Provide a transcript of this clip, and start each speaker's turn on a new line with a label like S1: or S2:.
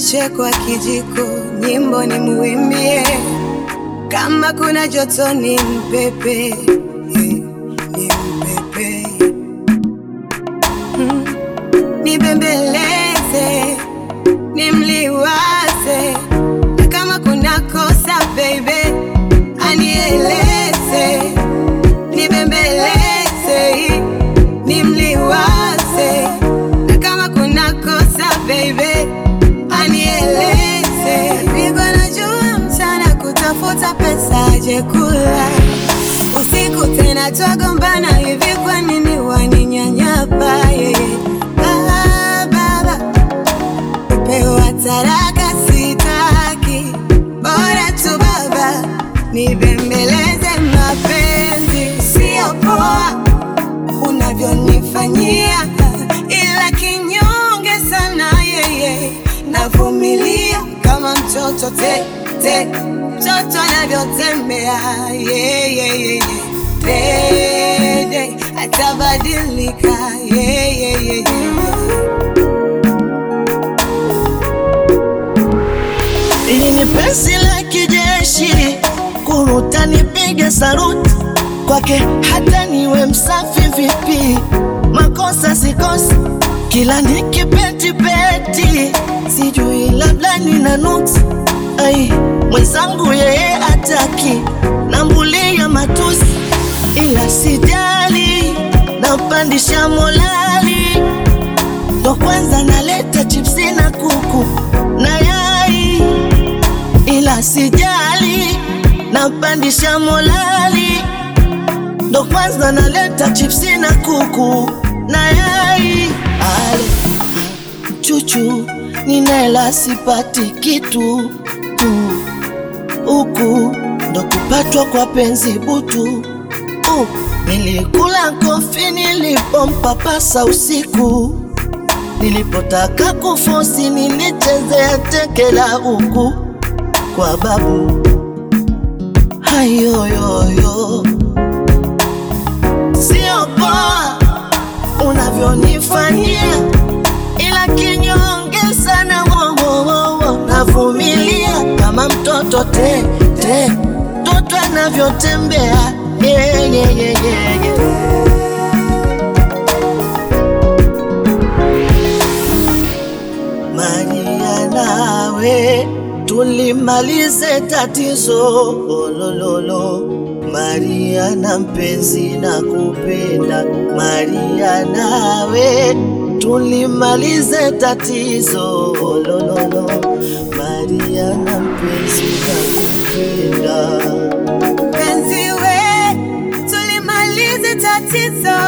S1: nimlishe kwa kijiko, nyimbo nimuimbie, kama kuna joto ni mpepe, eh, ni mpepe mm. Nibembeleze, nimliwaze, na kama kuna kosa baby, anieleze, nibembeleze, nimliwaze, na kama kuna kosa baby, anieleze. Pigwa na jua mchana kutafuta pesa aje kula, usiku tena twagombana hivi, kwa nini waninyanyapa? yeah. Ah, baba kupewa taraka sitaki, bora tu baba nibembeleze. Mapenzi sio poa unavyonifanyia, ila kinyonge sana yeye, navumilia kama mtoto te te, mtoto anavyotembea yeah, yeah, yeah, yeah. Dede atabadilika yeah, yeah, yeah, yeah.
S2: Hili ni penzi la kijeshi, kuruta nipige saruti kwake, hata niwe msafi vipi, makosa sikosi, kila nikipetipeti, sijui labda nina nuksi. Ai, mwenzangu yeye ataki, nambulia matusi, ila sijali, napandisha molali ndo kwanza naleta chipsi na kuku na yai, ila sijali, napandisha molali. Ndo kwanza naleta chipsi na kuku na yai. Ale chuchu, ninela sipati kitu tu, huku ndo kupatwa kwa penzi butu. Uh, nilikula kofi nilipompapasa usiku Nilipotaka kufosi nilichezea teke la huku kwa babu hayoyoyo, sio poa unavyonifanyia, ila kinyonge sana wowowowo, navumilia kama mtoto te te, mtoto anavyotembea yeah, yeah, yeah, yeah, yeah. Maria nawe tulimalize tatizo olololo. Maria na mpenzi na kupenda. Maria nawe tulimalize tatizo olololo. Maria na mpenzi na kupenda.
S1: Penzi we, tulimalize tatizo